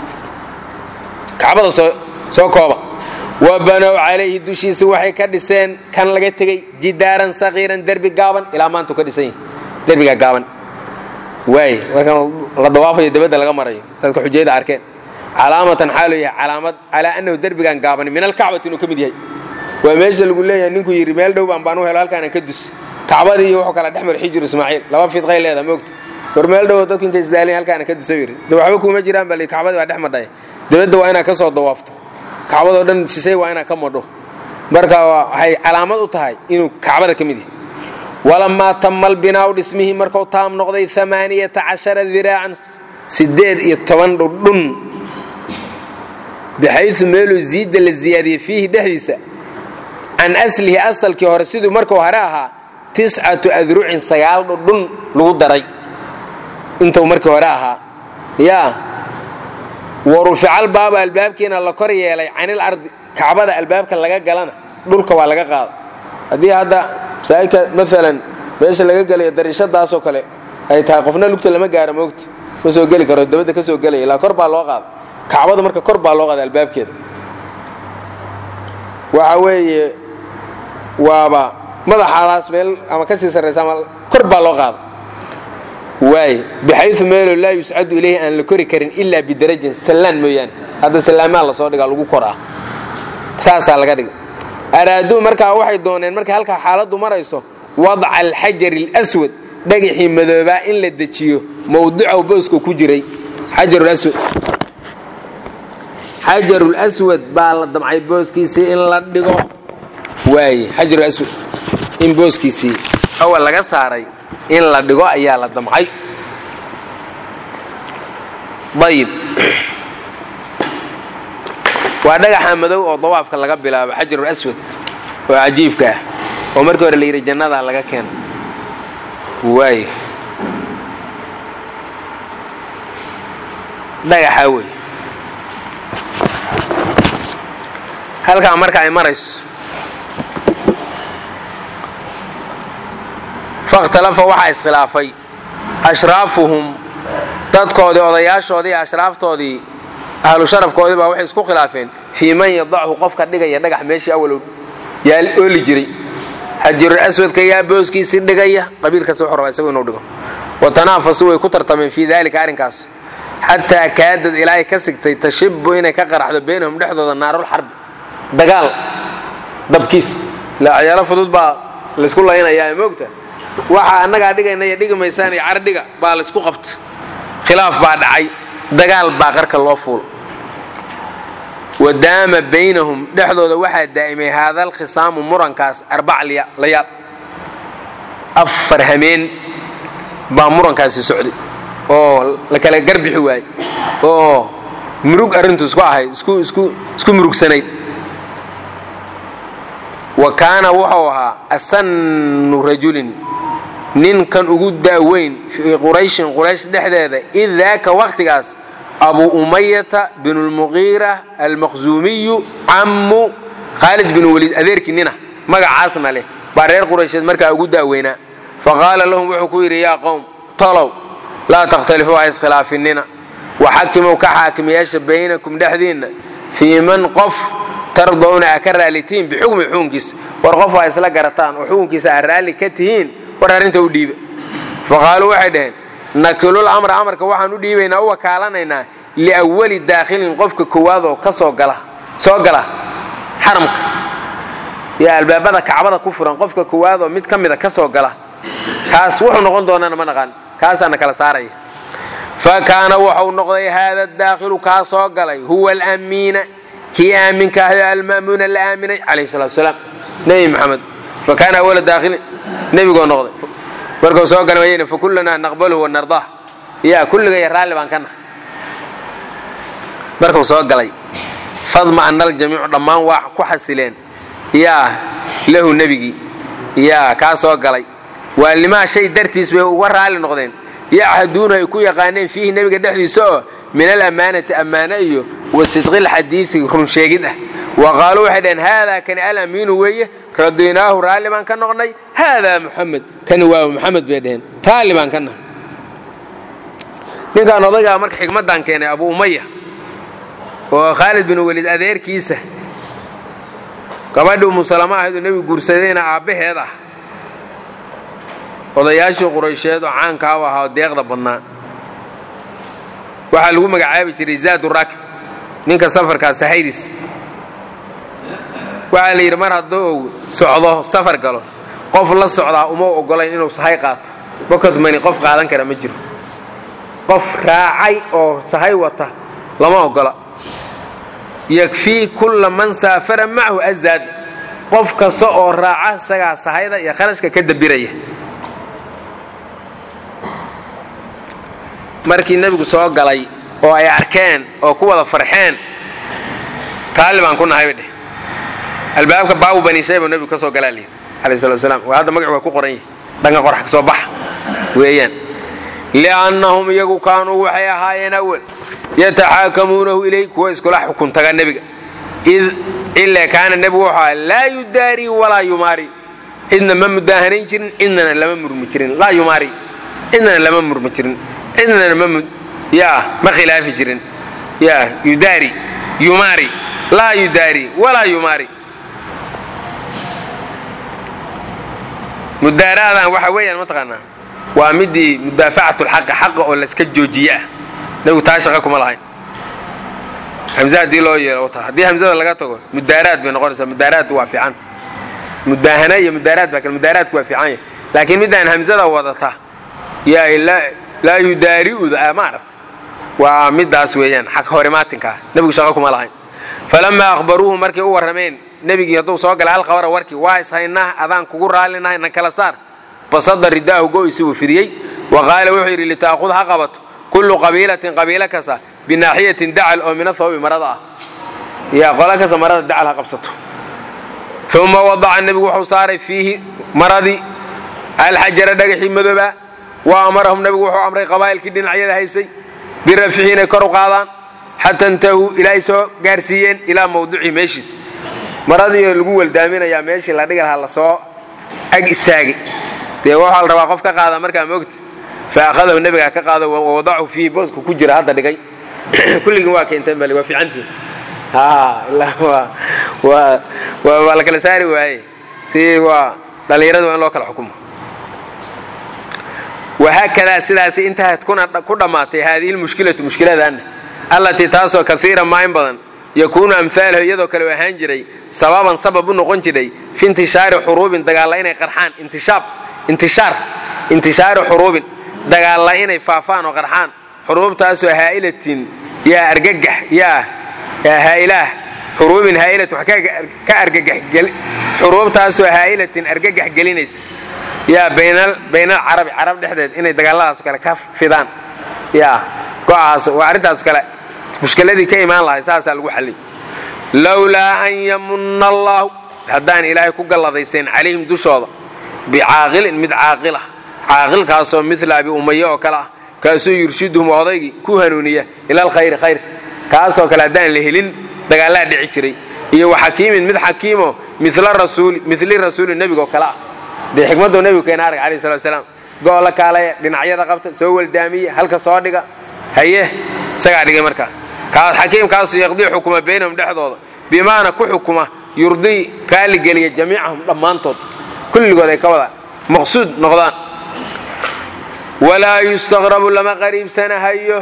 kacbada soo kooba wa banow calayhi dushiisa waxay ka dhiseen kan laga tegey jidaaran sakiiran derbi gaaban ilaa maantu ka dhisan yahi derbiga gaaban waay markan la dawaafayo dabadda laga marayo dadka xujayada arkeen calaamatan xaaluu yahay calaamad calaa annahu derbigan gaaban min alkacbati inuu ka mid yahay waa meesha lagu leeyahay ninkuu yidhi meel dhow baan baan u helo halkaana ka dus kacbadii iyo wuxuu kala dhex mar xijir ismaaciil laba fidqay leedaha moogta war meel dhowo dadku intay isdaalin halkaana ka duso yidhi de waxba kuma jiraan bal kacbadii baa dhex madhaya dabadda waa inaad ka soo dawaafto kacbadoo dhan shishay waa inaad ka madho marka waxay calaamad u tahay inuu kacbada ka mid yahay walamaa tama albinaau dhismihii markuu taam noqday amaaniyata cashara diraacan siddeed iyo toban dhudhun baxayu meeluu ziidda la ziyaadiyey fiihi dhexdiisa can aslihi asalkii hore siduu markuu hore ahaa tiscatu adrucin sagaal dhudhun lagu daray intuu markii hore ahaa yaa wa rufical baaba albaabkiina la kor yeelay canil ardi kacbada albaabka laga galana dhulka waa laga qaada haddii hadda masaajidka maalan meesha laga gelayo dariishadaasoo kale ay tahay qofna lugta lama gaaro moogta ma soo geli karo dabadda ka soo gelaya ilaa kor baa loo qaada kacbada marka kor baa loo qaada albaabkeeda waxa weeye waaba madaxaadaas meel ama kasii sarraysa ama kor baa loo qaada waay baxayu meelo laa yuscadu ilayhi aan la kori karin ilaa bidarajin sallaan mooyaane hadda sallaamaa lasoo dhigaa lagu koraa saasaa laga dhiga araaduu markaa waxay dooneen markay halkaa xaaladdu marayso wadca alxajari اlswad dhagaxii madoobaa in la dejiyo mawdicow booska ku jiray xajarwad xajarulswad baa la damcay booskiisii in la dhigo waaye xajarulswad in booskiisii awal laga saaray in la dhigo ayaa la damcay ayib waa dhagaxa madow oo dawaafka laga bilaabo xajarul aswad oo cajiibka ah oo markii hore la yidhi jannadaa laga keena waay dhagaxaa wey halkaa marka ay marayso fakhtalafa waxaa iskhilaafay ashraafuhum dadkoodii odayaashoodii iyo ashraaftoodii ahlu sharafkoodii baa waxay isku khilaafeen fii man yadachu qofka dhigaya dhagax meeshii awalow yaa ooli jiray xajirul aswadka yaa booskiisii dhigaya qabiilkaas wuxuu rabaa isagu inuu dhigo watanaafasu way ku tartameen fii daalika arrinkaas xataa kaadad ilaahay ka sigtay tashibu inay ka qaraxdo baynahum dhexdooda naarul xarbi dagaal dabkiis ilaa ciyaalo fudud baa laysku laynayaa moogta waxa annagaa dhigayna iyo dhigi maysaan iyo cardhiga baa laysku qabta khilaaf baa dhacay dagaal baa qarka loo fuulo wa daama baynahum dhexdooda waxaa daa'imay haadal khisaamu murankaas arbac layaal afar hameen baa murankaasi socday oo la kala garbixi waayey oo murug arrintu isku ahayd isku murugsanayd wa kaana wuxuu ahaa asannu rajulin ninkan ugu da'weyn fii qurayshin quraysh dhexdeeda id daaka wakhtigaas abu umayata binu lmuqiira almaqzuumiyu cammu khaalid bin weliid adeerkii nina magacaasna leh baa reer quraysheed markaa ugu da'weynaa faqaala lahum wuxuu ku yidhi yaa qowm tolow laa takhtalifuu ha iskhilaafinina waxakimow ka xaakimiyaasha baynakum dhexdiinna fii man qof tardowna a ka raalitiin bixukmi xukunkiisa war qof waa isla garataan oo xukunkiisa a raalli ka tihiin war arrinta u dhiiba faqaaluu waxay dhaheen nakilul amra amarka waxaan u dhiibaynaa u wakaalanaynaa liawali daakhilin qofka koowaad oo ka soo gala soo gala xaramka iyo albaabada kacbada ku furan qofka koowaad oo mid ka mida ka soo gala kaas wuxuu noqon doonaana ma naqaan kaasaana kala saaraya fa kaana wuxuu noqday haada daakhilu kaa soo galay huwa alamiina kii aaminka ahay alma'muuna la aaminay calayhi salatu wasalaam nebi maxamed fa kaana awala daakhilin nebigoo noqday markuu soo galay wayna fa kullanaa naqbaluhu wa nardaah yaa kulligaya raalli baan ka nahay markuu soo galay fadma ana aljamiicu dhammaan waa ku xasileen yaa lahu nebigii yaa kaa soo galay waalimaa shay dartiis bay uga raalli noqdeen yachduuna ay ku yaqaaneen fiihi nebiga dhexdiisa oo min alammaanati ammaano iyo wa sidqilxadiidi runsheegid ah wa qaaluu waxay dhaheen haadaa kani alamiinu weeye radiynaahu raalli baan ka noqnay haadaa muxamed kani waa muxamed bay dhaheen raalli baan ka nahay ninkaan odaygaa marka xikmaddan keenay abu umaya oo khaalid bin welid adeerkiisa gabadhii umusalama ahayd oo nebigu guursadayna aabbaheed ah odayaashii quraysheed oo caankaa u ahaa oo deeqda badnaa waxaa lagu magacaabi jiray zaadu raakib ninka safarkaa sahaydis waxaa la yidhi mar hadduu uu socdo safar galo qof la socdaa uma ogolayn inuu sahay qaato bakadmani qof qaadan kara ma jiro qof raacay oo sahay wata lama ogola yakfii kulla man saafara macahu azaad qof kasta oo raaca isagaa sahayda iyo kharashka ka dabiraya markii nebigu soo galay oo ay arkeen oo ku wada farxeen raalli baan ku nahay bay dheh albaabka baabu bani shayba nebigu ka soo galaa layidhi alayh salatu wasalaam waa hadda magacu waa ku qoran yahay dhanka qorax ka soo baxa weeyaan li'annahum iyagu kaanuu waxay ahaayeen awal yataxaakamuunahu ilay kuwa iskula xukun taga nebiga id ila kaana nebigu wuxuu ahaa laa yudaarii walaa yumaari cidna ma mudaahanayn jirin cidnana lama murmi jirin laa yumaari cidnana lama murmi jirin cidnana ma ya ma khilaafi jirin ya yudaari yumaari laa yudaari walaa yumaari mudaaraadan waxa weeyaan mataqaanaa waa midii mudaafacatu lxaqi xaqa oo layska joojiye ah nebigu taa shaqa kuma lahayn hamze haddii loo yeelo ta haddii hamzada laga tago mudaaraad bay noqonaysaa mudaaraad waa fiicanta mudaahana iyo mudaaraad baa kale mudaaraadku waa fiican yahay laakiin midaan hamzada wadata yaa laa yudaari'uda ma aragta waa midaas weeyaan xaq horimaatinkaa nebigu shaqo kuma lahayn falamaa akhbaruuhu markay u warrameen nebigii hadduu soo galay alkhabara warkii waa ishaynaa adaan kugu raallinahay na kala saar basada ridaahu go'isi uu fidiyey wa qaala wuxuu yidhi lita'khud ha qabato kullu qabiilatin qabiilo kasta binaaxiyatin dacal oo min athawbi marada ah yaa qolo kasta marada dacal ha qabsato uma wadaca nebigu wuxuu saaray fiihi maradii alxajara dhagaxii madooba wa amarahum nebigu wuxuu amray qabaa'ilkii dhinacyada haysay birafixi inay kor u qaadaan xata intahuu ilaahay soo gaarsiiyeen ilaa mawducii meeshiis maradiioo lagu weldaaminayaa meeshii la dhigi lahaa lasoo ag istaagay dee waxaa la rabaa qof ka qaada markaa mogta fa akhadahu nebigaa ka qaado wawadachu fiihi boosku ku jira hadda dhigay kulligin waa keenteen bale waa fiicantii waa la kala saari waaye si waa dhallinyarada waa in loo kala xukumo wahaakadaa sidaas intahayd ku dhammaatay haadihi lmushkilatu mushkiladaanna allatii taasoo kaiira maa in badan yakuunu amhaalahu iyadoo kale u ahaan jiray sababan sabab u noqon jiray fi intishaari xuruubin dagaalla inay qarxaan intishaab intishaar intishaari xuruubin dagaalla inay faafaan oo qarxaan xuruubtaasoo haa'ilatin yaa argagax yaa haa'ilaah xuruubin haa'ilatin wax ka argagax xuruubtaasoo haa'ilatin argagax gelinaysa yaa baynal carabi carab dhexdeed inay dagaalladaas kale ka fidaan yaa go'aas waa arrintaas kale mushkiladii ka imaan lahay saasaa lagu xallay lowlaa an yamunna allaahu haddaan ilaahay ku galladaysayn calayhim dushooda bicaaqilin mid caaqil ah caaqilkaasoo midla abi umaye oo kale ah kaasoo yurshiduhum odaygii ku hanuuniya ila alkhayri khayr kaasoo kale haddaan la helin dagaallaa dhici jiray iyo wa xakiimin mid xakiimo mili rasuuli nebigaoo kale ah dee xikmaddoo nebigu keena arag alayh salatu salaam go'o la kaalaya dhinacyada qabta soo weldaamiya halka soo dhiga haye isagaa dhigay markaa kaas xakiimkaasoo yaqdii xukuma baynahum dhexdooda bimaana ku xukuma yurdii raaligeliya jamiicahum dhammaantood kulligood ay ka wada maqsuud noqdaan walaa yustaqrabu lama qariibsanahayo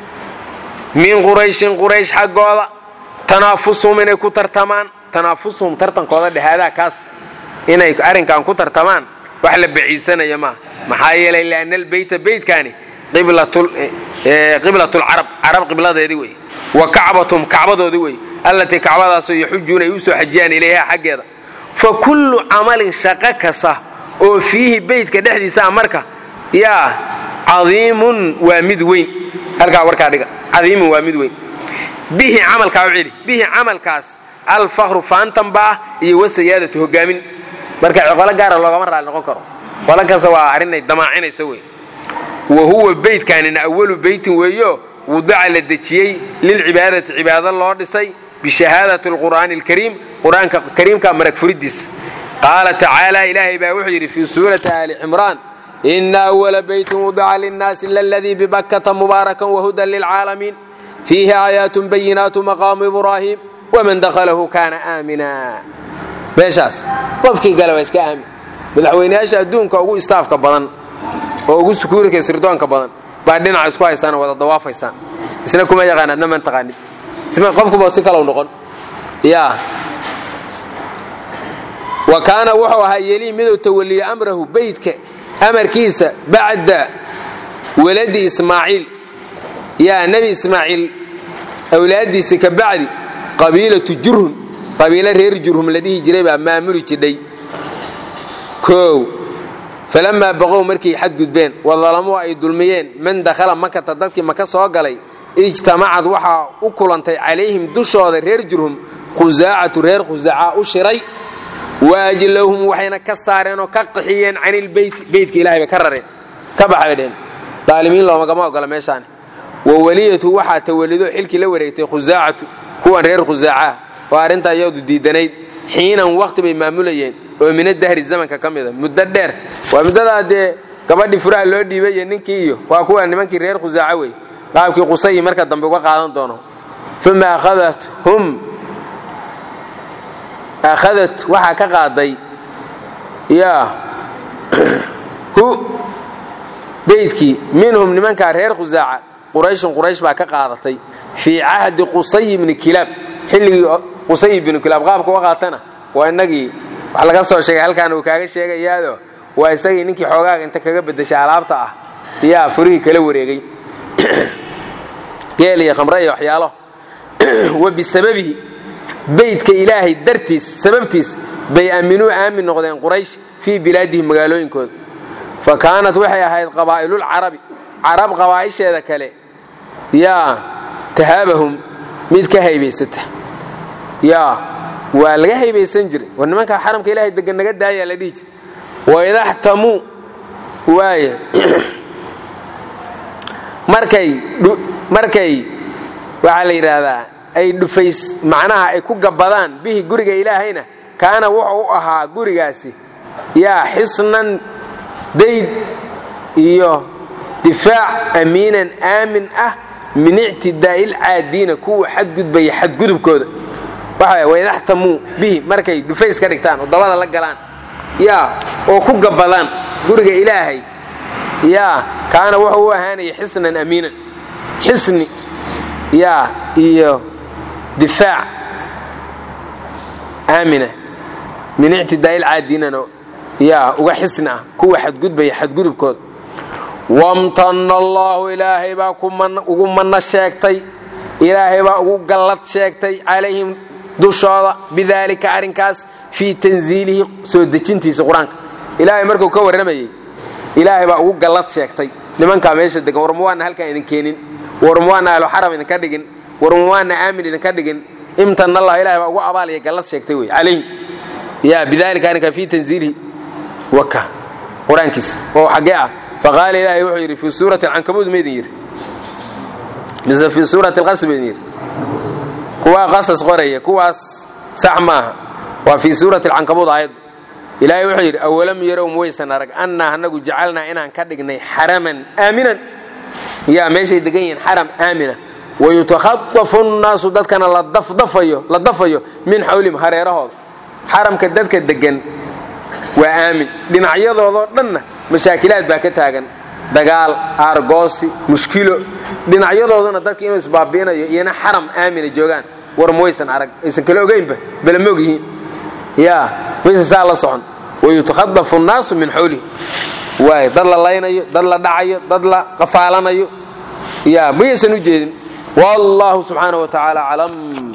min qurayshin quraysh xaggooda tanaafusuhum inay ku tartamaan tanaafusuhum tartankooda dhexaadaa kaas inay arrinkan ku tartamaan wax la baciidsanaya maaha maxaa yeelay lianna albeyta beytkaani qiblatulcarab carab qibladeedii wey wa kacbatum kacbadoodii wey allatii kacbadaasoo yaxujuuna ay u soo xajiyaan ilayha xaggeeda fa kullu camalin shaqo kasta oo fiihi beytka dhexdiisaa marka yaa cadiimun waa mid weyn halkaa warkaa dhiga cadiimun waa mid weyn bihi camalkaa u celi bihi camalkaas alfakru faantanba ah iyo wasayaadatu hogaamin marka qolo gaara loogama raali noqon karo qolo kasta waa arrinay damaacinaysa wey wa huwa beytkaanina awalu beytin weeyo wudica la dejiyey lilcibaadati cibaado loo dhisay bishahaadati alqur'aani alkariim qur-aanka kariimka marag furidiis qaala tacaala ilaahay baa wuxuu yidhi fii suurati aali cimraan ina awala beytin wudica linnaasi laladii bibakkata mubaarakan wahudan lilcaalamiin fiihi aayaatun bayinaatu maqaamu ibraahim waman dakhalahu kaana aamina meeshaas qofkii gala waa iska aamin madaxweyneyaasha adduunka ugu istaafka badan oo ugu sukuurika sirdoonka badan baa dhinaca isku haysaan wada dawaafaysaan isna kuma yaqaan adna man taqaanid qofkuba si kalow noqon ya wa kaana wuxuu ahaa yelii miduu tawaliyo amrahu beytka amarkiisa bacda waladi ismaaciil yaa nebi ismaaciil awlaaddiisa ka bacdi qabiilatu jurhum qabiilo reer jurhum la dhihi jiray baa maamuli jidhay kow falamaa baqow markay xadgudbeen wadalamuu ay dulmiyeen man dakhala makata dadkii maka soo galay ijtamacad waxaa u kulantay calayhim dushooda reer jurhum khusaacatu reer khusaaca u shiray waajlahum waxayna ka saareen oo ka qaxiyeen canilbeyti beytka ilahay bay ka rareen ka baxa bay dheheen daalimiin loomagama ogola meeshaani wa weliyatu waxaa tawalido xilkii la wareegtay khusaacatu kuwan reer khusaacaah oo arrintaa iyadu diidanayd xiinan wakhti bay maamulayeen oo mina dahri zamanka ka mida muddo dheer waa muddadaa dee gabadhii furaha loo dhiibay iyo ninkii iyo waa kuwa nimankii reer khusaaca wey qaabkii qusayi marka dambe uga qaadan doono uma akhadathum akhadat waxaa ka qaaday yaa hu beydkii minhum nimankaa reer khusaaca qurayshun quraysh baa ka qaadatay fii cahdi qusay ibni kilaab xilligii qusay ibnu kilaab qaabka uga qaatana waa inagii wax laga soo sheegay halkaan uu kaaga sheegayaado waa isagii ninkii xoogaaga inta kaga bedeshay alaabta ah yaa furihii kala wareegay geel iyo khamre iyo waxyaalo wa bisababihi beydka ilaahay dartiis sababtiis bay aaminuu aamin noqdeen quraysh fii bilaadihim magaalooyinkooda fa kaanat waxay ahayd qabaa'ilulcarabi carab qabaa'isheeda kale yaa tahaabahum mid ka haybaysata yaa waa laga haybaysan jiray war nimankaa xaramka ilaahay degan naga daayaa la dhihi jir waidaxtamuu waaya markay markay waxaa la yidhaahdaa ay dhufays macnaha ay ku gabbadaan bihi guriga ilaahayna kaana wuxuu u ahaa gurigaasi yaa xisnan dayd iyo difaac amiinan aamin ah min ictidaa'i lcaadiina kuwa xadgudbaya xadgudubkooda waxa waydaxtamuu bihi markay dhufays ka dhigtaan oo dabada la galaan yaa oo ku gabbadaan guriga ilaahay yaa kaana wuxuu u ahaanaya xisnan amiinan xisni yaa iyo difaac aamina min ictidaa'i lcaadiinana yaa uga xisni ah kuwa xadgudbaya xadgudubkooda wamtana allaahu ilaahay baa ugu manno sheegtay ilaahay baa ugu gallad sheegtay calayhim dushooda bidaalika arrinkaas fii tanziilihi soo dejintiisa qur-aanka ilaahay markuu ka warramayey ilaahay baa ugu gallad sheegtay nimankaa meesha degan war muwaana halkaan idin keenin war muwaana ahluxaram idinka dhigin war muwaana aamin idinka dhigin imtana allah ilahay baa ugu abaaliya gallad sheegtay wey calayhim ya bidaalika arrinkaa fii tanziilihi waka qur-aankiisa oo xaggee ah faqaala ilaahay wuxuu yidhi fii suurati alcankabuud maydin yidhi mise fii suurati alqasr maydin yidhi kuwaa qasas qoraya kuwaas sax maaha waa fii suurati alcankabuud aayaddu ilaahay wuxuu yidhi awalam yarow mwaysan arag annaa anagu jacalnaa inaan ka dhignay xaraman aaminan yaa meeshay degan yihiin xaram aamina wayutakhadafu nnaasu dadkana la dafayo min xawlihim hareerahooda xaramka dadka degan waa aamin dhinacyadoodoo dhanna mashaakilaad baa ka taagan dagaal aargoosi mushkilo dhinacyadooduna dadka inuu isbaabi'inayo iyona xaram aamina joogaan war mawaysan arag aysan kala ogaynba bala moog yihiin yaa maysan saa la socon wayutakhadafu nnaasu min xawlihi waay dad la laynayo dad la dhacayo dad la qafaalanayo yaa mayaysan u jeedin wallahu subxaanaه wa tacaala aclam